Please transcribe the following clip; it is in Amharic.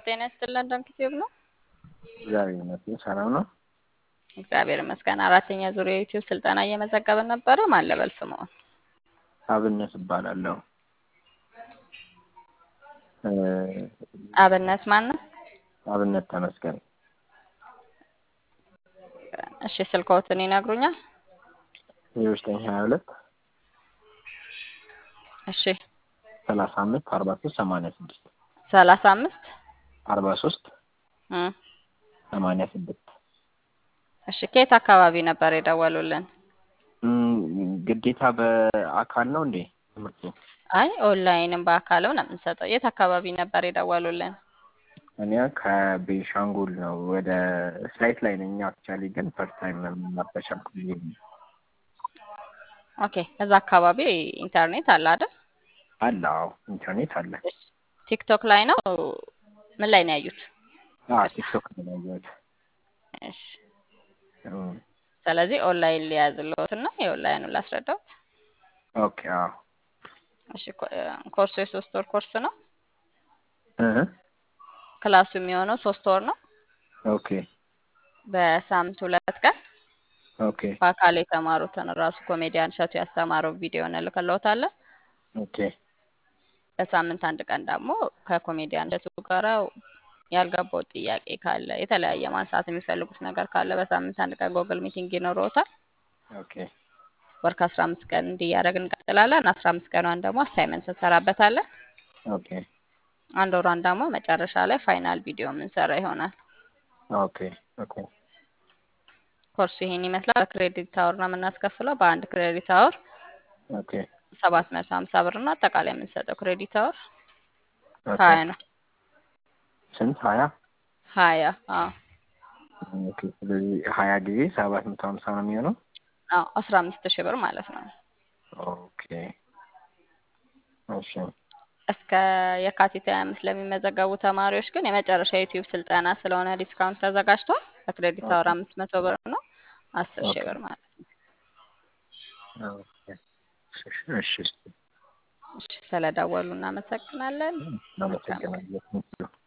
ጤና ይስጥልን ዶንኪቲዩብ ነው። እግዚአብሔር ይመስገን ሰላም ነው። እግዚአብሔር ይመስገን። አራተኛ ዙር የዩቲዩብ ስልጠና እየመዘገብን ነበረ። ማን ልበል ስምዎን? አብነት እባላለሁ። እ አብነት ማን ነው? አብነት ተመስገን እሺ ስልክዎትን ይነግሩኛል? ዜሮ ዘጠኝ ሀያ ሁለት እሺ ሰላሳ አምስት አርባ ሶስት ሰማንያ ስድስት ሰላሳ አምስት አርባ ሶስት እ ሰማንያ ስድስት እሺ ከየት አካባቢ ነበር የደወሉልን? እም፣ ግዴታ በአካል ነው እንዴ ትምህርቱ? አይ ኦንላይንም በአካልም ነው የምንሰጠው። የት አካባቢ ነበር የደወሉልን? እኔ ከቤንሻንጉል ነው ወደ ፍላይት ላይ ነኝ። አክቹዋሊ ግን ፈርስት ታይም መናፈሻም ኦኬ እዛ አካባቢ ኢንተርኔት አለ አይደል? አለ። አዎ ኢንተርኔት አለ። ቲክቶክ ላይ ነው ምን ላይ ነው ያዩት? አዎ ቲክቶክ ነው ያየሁት። እሺ እም፣ ስለዚህ ኦንላይን ሊያዝልዎት እና የኦንላይኑን ላስረዳዎት። ኦኬ አዎ እሺ ኮ- ኮርሱ የሶስት ወር ኮርስ ነው። እ ክላሱ የሚሆነው ሶስት ወር ነው። ኦኬ በሳምንት ሁለት ቀን ኦኬ በአካል የተማሩትን ራሱ ኮሜዲያን እሸቱ ያስተማረው ቪዲዮ እንልክልዎታለን። ኦኬ በሳምንት አንድ ቀን ደግሞ ከኮሜዲያን እሸቱ ጋር ያልገባው ጥያቄ ካለ የተለያየ ማንሳት የሚፈልጉት ነገር ካለ በሳምንት አንድ ቀን ጎግል ሚቲንግ ይኖረዎታል። ኦኬ ወር ከአስራ አምስት ቀን እንዲያደረግ እንቀጥላለን። አስራ አምስት ቀኗን ደግሞ አሳይመንት እንሰራበታለን። ኦኬ አንድ ወሯን ደግሞ መጨረሻ ላይ ፋይናል ቪዲዮ የምንሰራ ይሆናል። ኦኬ ኦኬ ኮርሱ ይሄን ይመስላል። በክሬዲት አወር ነው የምናስከፍለው። በአንድ ክሬዲት አወር ኦኬ ሰባት መቶ ሀምሳ ብር ነው። አጠቃላይ የምንሰጠው ክሬዲት አወር ኦኬ ሀያ ነው። ስንት ሀያ ሀያ አዎ ኦኬ ስለዚህ ሀያ ጊዜ ሰባት መቶ ሀምሳ ነው የሚሆነው አዎ አስራ አምስት ሺህ ብር ማለት ነው። ኦኬ እሺ እስከ የካቲት ሀያ አምስት ለሚመዘገቡ ተማሪዎች ግን የመጨረሻ የዩቲዩብ ስልጠና ስለሆነ ዲስካውንት ተዘጋጅቷል። በክሬዲት አወር አምስት መቶ ብር ነው። አስር ሺህ ብር ማለት ነው። ኦኬ እሺ እሺ እሺ ስለደወሉ እናመሰግናለን። እናመሰግናለን